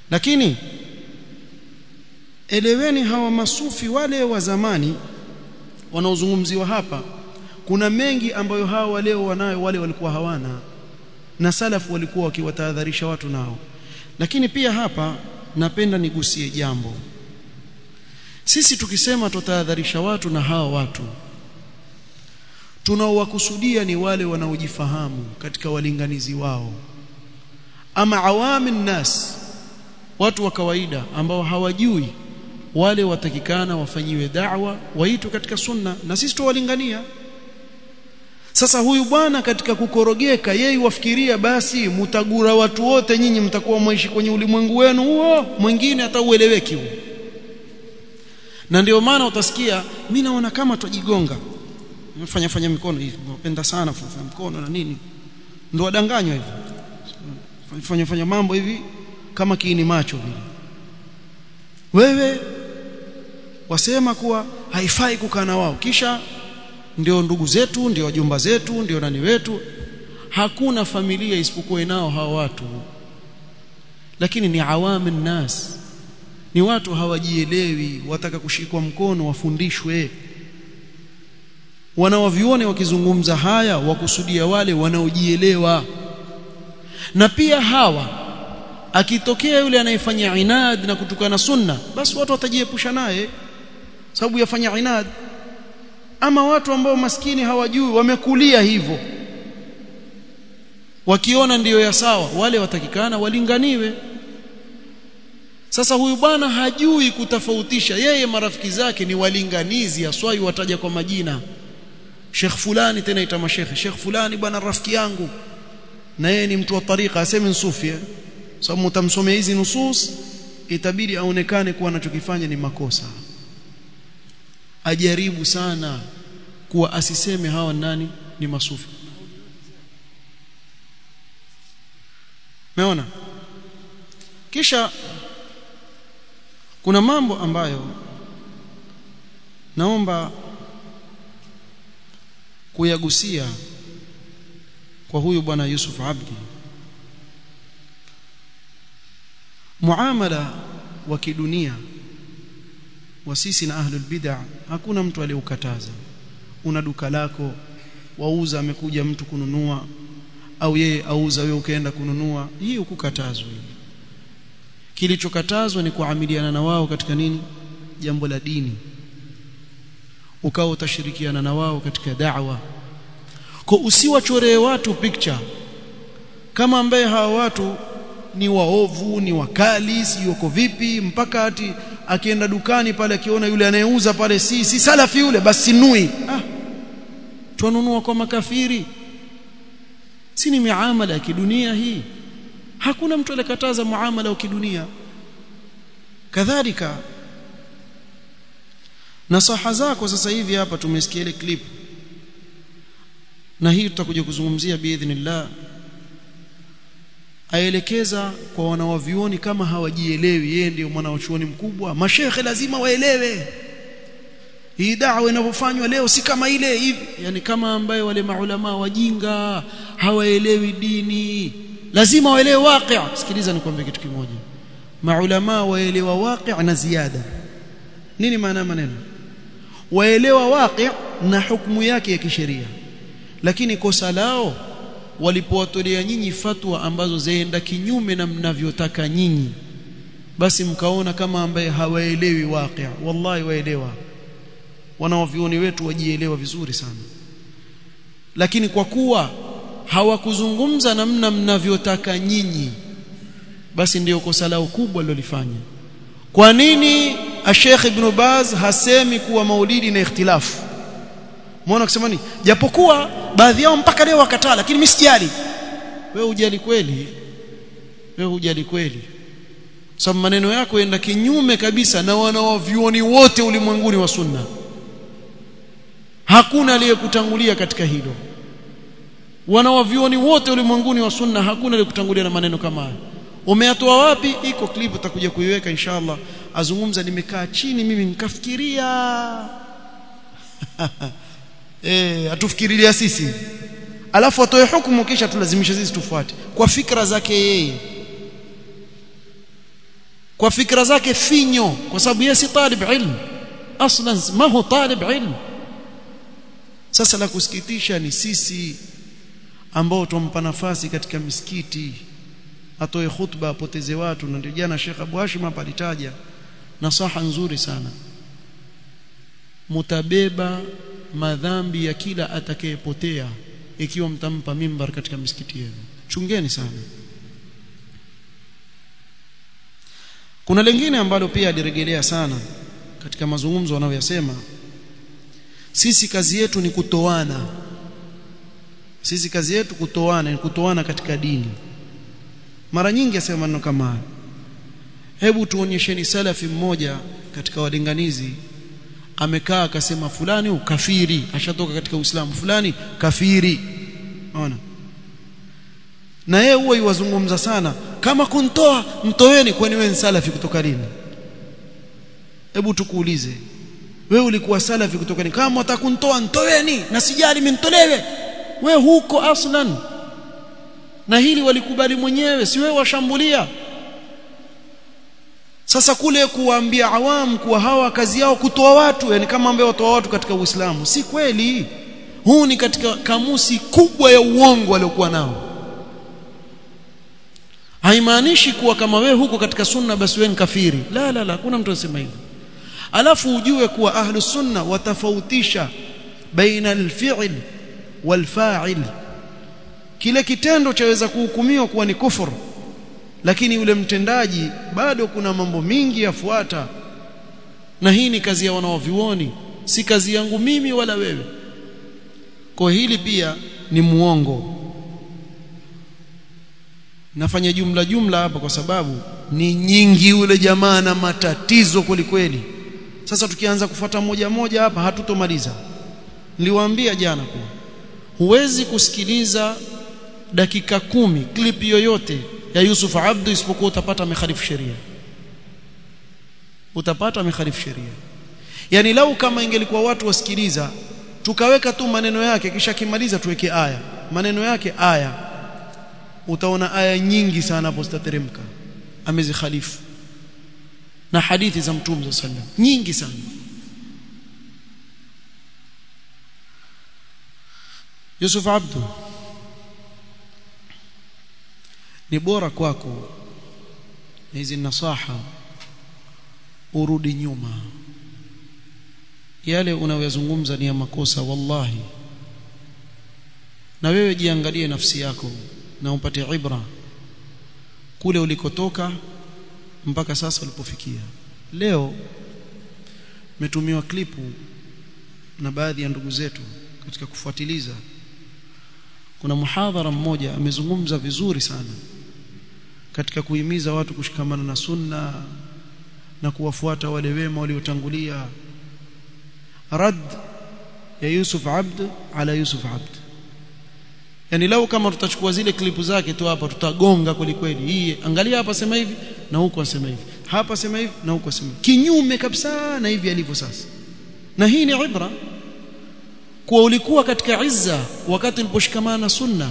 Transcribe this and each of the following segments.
lakini eleweni hawa masufi wale wa zamani wanaozungumziwa hapa kuna mengi ambayo hawa leo wanayo wale walikuwa hawana na salafu walikuwa wakiwatahadharisha watu nao lakini pia hapa napenda nigusie jambo sisi tukisema tutahadharisha watu na hawa watu tunaowakusudia ni wale wanaojifahamu katika walinganizi wao ama awamin nas watu wa kawaida ambao hawajui wale watakikana wafanyiwe da'wa waitwe katika sunna na sisi tuwalingania sasa huyu bwana katika kukorogeka yeye wafikiria basi mutagura watu wote nyinyi mtakuwa mwishi kwenye ulimwengu wenu huo mwingine hata ueleweki huo na ndio maana utasikia mimi naona kama tujigonga mfanya fanya mikono hivi napenda sana kufanya mkono na nini ndio wadanganywa hivi fanya fanya mambo hivi kama kiini macho vile wewe wasema kuwa haifai kukaa na wao kisha ndio ndugu zetu ndio wajomba zetu ndio nani wetu hakuna familia isipokuwa inao hawa watu lakini ni awamin nas ni watu hawajielewi wataka kushikwa mkono wafundishwe wanaovione wakizungumza haya wakusudia wale wanaojielewa na pia hawa akitokea yule anayefanya inad na kutukana sunna basi watu watajiepusha naye sababu yafanya inad ama watu ambao maskini hawajui wamekulia hivyo wakiona ndiyo ya sawa wale watakikana walinganiwe sasa huyu bwana hajui kutofautisha yeye marafiki zake ni walinganizi aswai wataja kwa majina Sheikh fulani tena itama Sheikh Sheikh fulani bwana rafiki yangu na yeye ni mtu wa tariqa aseme sufi sababu mtamsomea hizi nusus itabidi aonekane kuwa anachokifanya ni makosa ajaribu sana kuwa asiseme hawa nani ni masufi Umeona kisha kuna mambo ambayo naomba kuyagusia kwa huyu bwana Yusuf Abdi muamala wa kidunia wa sisi na ahlul bid'ah hakuna mtu aliyeukataza una duka lako wauza amekuja mtu kununua au yeye auza wewe ukaenda kununua hii ukukatazwa hii kilichokatazwa ni kuamiliana na wao katika nini jambo la dini ukawa utashirikiana na wao katika da'wa kwa usiwachoree watu picture kama ambaye hawa watu ni waovu ni wakali si yuko vipi mpaka ati akienda dukani pale akiona yule anayeuza pale si si salafi yule basi nui ah tununua kwa makafiri si ni miamala ya kidunia hii hakuna mtu alikataza muamala wa kidunia kadhalika nasaha zako sasa hivi hapa tumesikia ile clip na hii tutakuja kuzungumzia biidhnillah aelekeza kwa wanawavioni kama hawajielewi yeye ndio mwanachuoni mkubwa mashekhe lazima waelewe hii da'wa inavyofanywa leo si kama ile hivi yani kama ambaye wale maulama wajinga hawaelewi dini lazima waelewe waqi' sikiliza nikwambie kitu kimoja maulama waelewa waqi' na ziada nini maana maneno waelewa waqi' na hukumu yake ya kisheria lakini kosa lao walipowatolea nyinyi fatwa ambazo zaenda kinyume na mnavyotaka nyinyi basi mkaona kama ambaye hawaelewi waqi' wallahi waelewa wanaovioni wetu wajielewa vizuri sana lakini kwa kuwa hawakuzungumza namna mnavyotaka nyinyi basi ndiyo kosa lao kubwa lilolifanya kwa nini Sheikh Ibn Baz hasemi kuwa maulidi na ikhtilafu muona kusema nini japokuwa baadhi yao mpaka leo wakataa lakini mimi sijali wewe hujali kweli wewe hujali kweli sababu maneno yako yenda kinyume kabisa na wanaovioni wote ulimwenguni wa sunna hakuna aliyekutangulia katika hilo wanawavioni wote ulimwenguni wa sunna hakuna aliyekutangulia na maneno kama haya umeatoa wapi iko clip utakuja kuiweka inshallah azungumza nimekaa chini mimi nikafikiria eh atufikirilia sisi alafu atoe hukumu kisha tulazimisha sisi tufuate kwa fikra zake yeye kwa fikra zake finyo kwa sababu yeye si talib ilm aslan ma hu talib ilm sasa la kusikitisha ni sisi ambao tumpa nafasi katika misikiti atoe khutba apoteze watu na ndio jana Sheikh Abu Hashim hapa alitaja nasaha nzuri sana mutabeba madhambi ya kila atakayepotea ikiwa mtampa mimbar katika misikiti yenu chungeni sana kuna lingine ambalo pia alirejelea sana katika mazungumzo wanayoyasema sisi kazi yetu ni kutoana sisi kazi yetu kutoana ni kutoana katika dini mara nyingi asema maneno kama haya hebu tuonyesheni salafi mmoja katika walinganizi amekaa akasema fulani ukafiri ashatoka katika Uislamu fulani kafiri unaona na yeye huwa yuwazungumza sana kama kuntoa mtoweni kwani wewe ni salafi kutoka lini hebu tukuulize wewe ulikuwa salafi kutoka lini kama utakuntoa ntoweni na sijali mintolewe we huko aslan na hili walikubali mwenyewe si wewe washambulia sasa kule kuwaambia awamu kuwa hawa kazi yao kutoa watu yani kama ambao watoa watu katika Uislamu si kweli huu ni katika kamusi kubwa ya uongo waliokuwa nao haimaanishi kuwa kama wewe huko katika sunna basi wewe ni kafiri la la la kuna mtu anasema hivyo alafu ujue kuwa ahlu sunna watafautisha baina alfi'l walfa'il kile kitendo chaweza kuhukumiwa kuwa ni kufur lakini yule mtendaji bado kuna mambo mingi yafuata na hii ni kazi ya wanaovioni si kazi yangu mimi wala wewe kwa hili pia ni muongo nafanya jumla jumla hapa kwa sababu ni nyingi yule jamaa na matatizo kwelikweli sasa tukianza kufuata moja moja hapa hatutomaliza niliwaambia jana kuwa huwezi kusikiliza dakika kumi clip yoyote ya Yusuf Abdu isipokuwa utapata amekhalifu sheria utapata amekhalifu sheria yani lau kama ingelikuwa watu wasikiliza tukaweka tu maneno yake kisha kimaliza tuweke aya maneno yake aya utaona aya nyingi sana hapo zitateremka amezikhalifu na hadithi za mtume sallam nyingi sana Yusuf Abdu ni bora kwako hizi nasaha urudi nyuma yale unayozungumza ni ya makosa wallahi na wewe jiangalie nafsi yako na upate ibra kule ulikotoka mpaka sasa ulipofikia leo metumiwa klipu na baadhi ya ndugu zetu katika kufuatiliza kuna muhadhara mmoja amezungumza vizuri sana katika kuhimiza watu kushikamana na sunna na kuwafuata wale wema waliotangulia rad ya Yusuf Abd ala Yusuf Abd yani lau kama tutachukua zile klipu zake tu hapa tutagonga kweli kweli hii angalia hapa sema hivi na huko asema hivi hapa sema hivi na huko asema kinyume kabisa na hivi alivyo sasa na hii ni ibra kuwa ulikuwa katika izza wakati uliposhikamana na sunna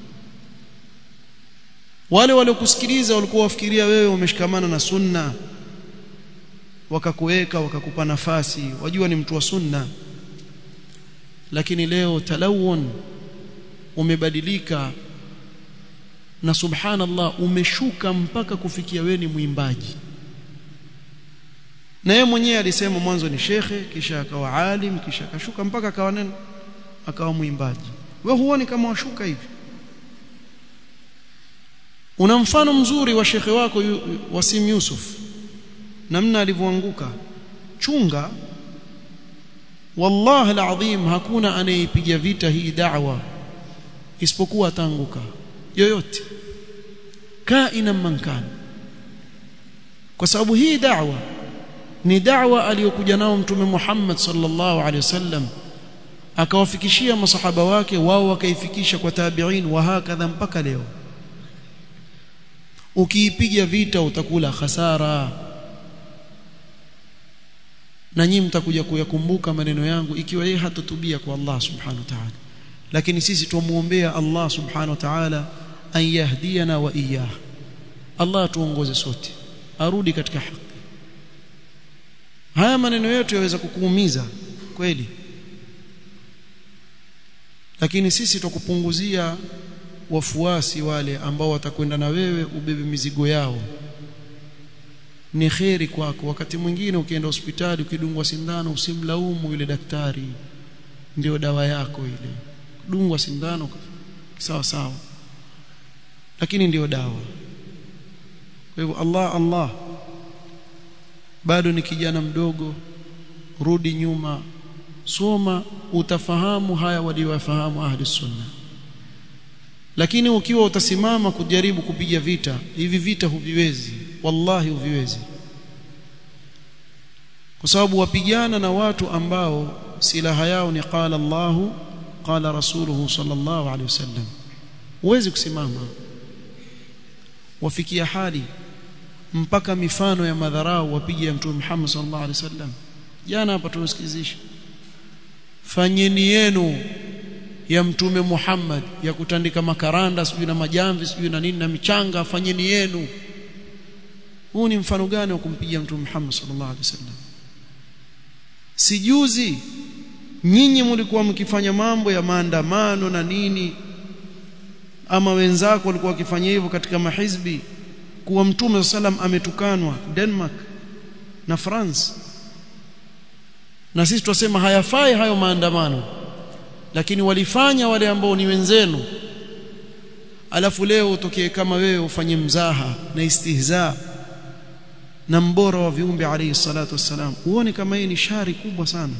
wale waliokusikiliza walikuwa wafikiria wewe umeshikamana na sunna wakakuweka wakakupa nafasi wajua ni mtu wa sunna lakini leo talawun umebadilika na subhanallah umeshuka mpaka kufikia wewe ni mwimbaji na yeye mwenyewe alisema mwanzo ni shekhe kisha akawa alim kisha akashuka mpaka akawa neno akawa mwimbaji wewe huoni kama washuka hivi una mfano mzuri wa shekhe wako Wasim Yusuf namna alivyoanguka chunga wallahi alazim hakuna anayepiga vita hii da'wa isipokuwa ataanguka yoyote kaina man kana kwa sababu hii da'wa ni da'wa aliyokuja nao mtume Muhammad sallallahu alaihi wasallam akawafikishia masahaba wake wao wakaifikisha kwa tabi'in wa hakadha mpaka leo ukiipiga vita utakula hasara na nyinyi mtakuja kuyakumbuka maneno yangu ikiwa yeye hatotubia kwa Allah subhanahu wa ta'ala lakini sisi tumuombea Allah subhanahu wa ta'ala an yahdiyana wa iyyah Allah tuongoze sote arudi katika haki haya maneno yetu yaweza kukuumiza kweli lakini sisi tukupunguzia wafuasi wale ambao watakwenda na wewe ubebe mizigo yao ni kheri kwako wakati mwingine ukienda hospitali ukidungwa sindano usimlaumu yule daktari ndio dawa yako ile dungwa sindano sawa sawa lakini ndio dawa kwa hivyo Allah Allah bado ni kijana mdogo rudi nyuma soma utafahamu haya waliowafahamu ahli sunna lakini ukiwa utasimama kujaribu kupiga vita hivi vita huviwezi wallahi huviwezi kwa sababu wapigana na watu ambao silaha yao ni qala Allahu qala rasuluhu sallallahu alaihi wasallam huwezi kusimama wafikia hali mpaka mifano ya madharau wapiga mtume Muhammad sallallahu alaihi wasallam jana hapa tunasikizisha fanyeni yenu ya mtume Muhammad ya kutandika makaranda sijui na majamvi sijui na nini na michanga fanyeni yenu huu ni mfano gani wa kumpigia mtume Muhammad sallallahu alaihi wasallam sijuzi nyinyi mlikuwa mkifanya mambo ya maandamano na nini ama wenzako walikuwa wakifanya hivyo katika mahizbi kuwa mtume sallam ametukanwa Denmark na France na sisi tunasema hayafai hayo maandamano lakini walifanya wale ambao ni wenzenu alafu leo utokee kama wewe ufanye mzaha na istihza na mbora wa viumbe alayhi salatu wassalam uone kama hii ni shari kubwa sana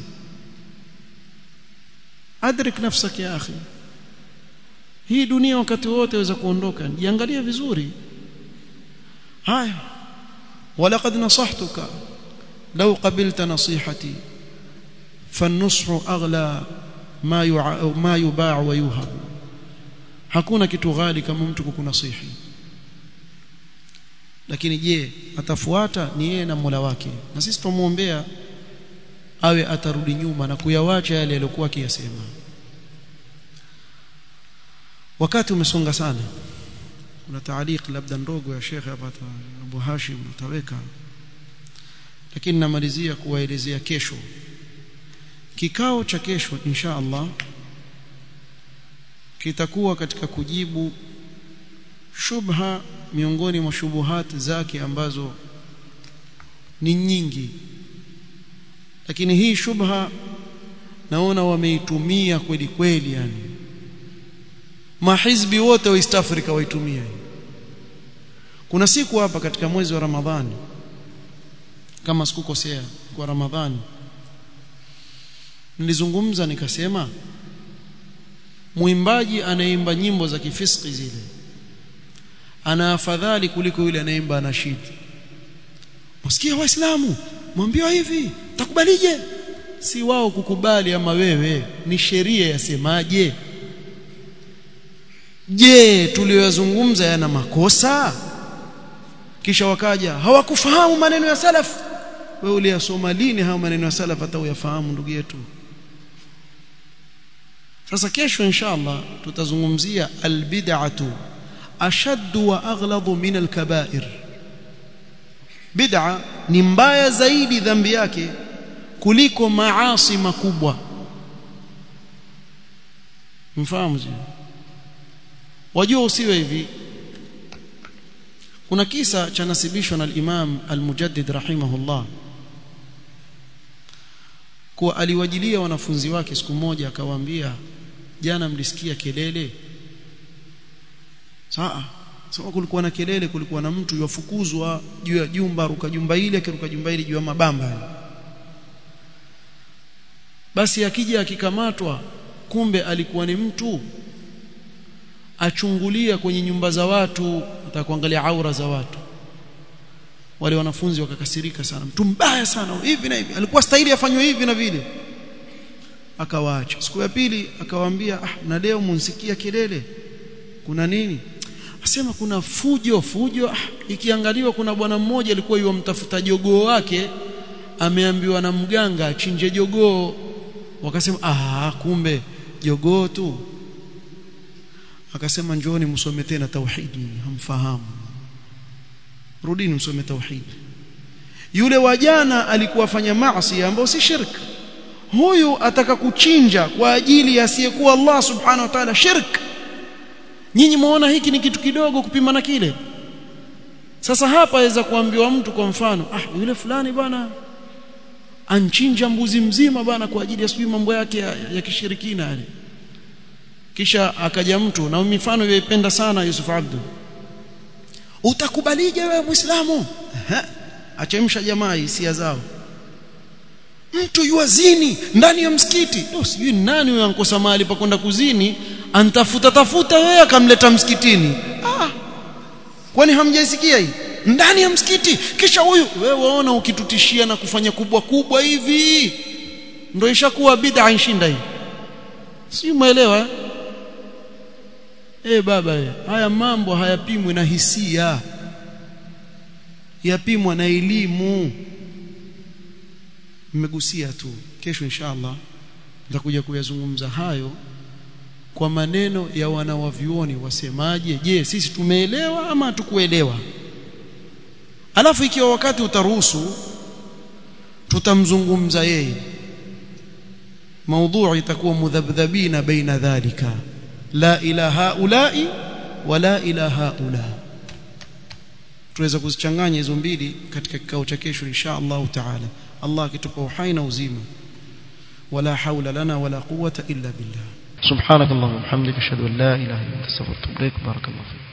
adrik nafsak ya akhi hii dunia wakati wote waweza kuondoka jiangalie vizuri haya walaqad nasahtuka law qabilta nasihati فالنصح أغلى ما يع... ما يباع ويوهب hakuna kitu ghali kama mtu kukunasihi lakini je atafuata ni yeye na Mola wake na sisi tumuombea awe atarudi nyuma na kuyawacha yale aliyokuwa akiyasema wakati umesonga sana kuna taaliq labda ndogo ya Sheikh hapa Abu Hashim utaweka lakini namalizia kuwaelezea kesho kikao cha kesho insha Allah kitakuwa katika kujibu shubha miongoni mwa shubuhat zake ambazo ni nyingi lakini hii shubha naona wameitumia kweli kweli yani mahizbi wote wa East Africa waitumia kuna siku hapa katika mwezi wa Ramadhani kama sikukosea kwa Ramadhani nilizungumza nikasema mwimbaji anaimba nyimbo za kifiski zile ana afadhali kuliko yule anaimba anashid msikia waislamu mwambiwa hivi takubalije si wao kukubali ama wewe ni sheria yasemaje je tuliyozungumza yana makosa kisha wakaja hawakufahamu maneno ya salaf wewe uliyasoma lini haya maneno ya salaf hata uyafahamu ndugu yetu sasa kesho inshallah tutazungumzia albid'atu ashaddu wa aghladu min alkaba'ir bid'a ni mbaya zaidi dhambi yake kuliko maasi makubwa mfahamu wajua usiwe hivi kuna kisa cha nasibishwa na al-Imam al-Mujaddid rahimahullah kuwa aliwajilia wanafunzi wake siku moja akawaambia jana mlisikia kelele saa sasa kulikuwa na kelele kulikuwa na mtu yafukuzwa juu ya jumba ruka jumba ile akiruka jumba ile juu ya mabamba basi akija akikamatwa kumbe alikuwa ni mtu achungulia kwenye nyumba za watu atakuangalia aura za watu wale wanafunzi wakakasirika sana mtu mbaya sana hivi na hivi alikuwa stahili afanywe hivi na vile akawaacha siku ya pili akawaambia ah na leo munsikia kelele kuna nini asema kuna fujo fujo ah, ikiangaliwa kuna bwana mmoja alikuwa yomtafuta jogoo wake ameambiwa na mganga achinje jogoo wakasema ah kumbe jogoo tu akasema njooni msome tena tauhidi hamfahamu rudini msome tauhid yule wajana alikuwa afanya maasi ambayo si shirk huyu ataka kuchinja kwa ajili ya asiyekuwa Allah subhanahu wa ta'ala shirk nyinyi muona hiki ni kitu kidogo kupima na kile sasa hapa aweza kuambiwa mtu kwa mfano ah yule fulani bwana anchinja mbuzi mzima bwana kwa ajili ya sijui mambo yake ya, ya kishirikina yale kisha akaja mtu na mifano yoipenda sana Yusuf Abdu utakubalije wewe muislamu achemsha jamaa hisia zao mtu yuazini ndani ya msikiti oh, sijui nani huyo ankosa mahali pa kwenda kuzini antafuta tafuta yeye akamleta msikitini ah kwani hamjaisikia hii ndani ya msikiti kisha huyu wewe waona ukitutishia na kufanya kubwa kubwa hivi ndio ishakuwa bid'a inshinda hii si umeelewa eh baba we, haya mambo hayapimwi na hisia yapimwa na elimu mmegusia tu kesho inshallah nitakuja kuyazungumza hayo kwa maneno ya wanawavyuoni wasemaje je sisi tumeelewa ama hatukuelewa alafu ikiwa wakati utaruhusu tutamzungumza yeye موضوع itakuwa mudhabdhabina baina dhalika la ila haulai wala ila haula tuweza kuzichanganya hizo mbili katika kikao cha kesho insha Allah taala Allah akitupa uhai na uzima wala haula lana wala quwwata illa billah سبحانك اللهم وبحمدك اشهد ان لا اله الا انت استغفرك واتوب اليك بارك الله فيك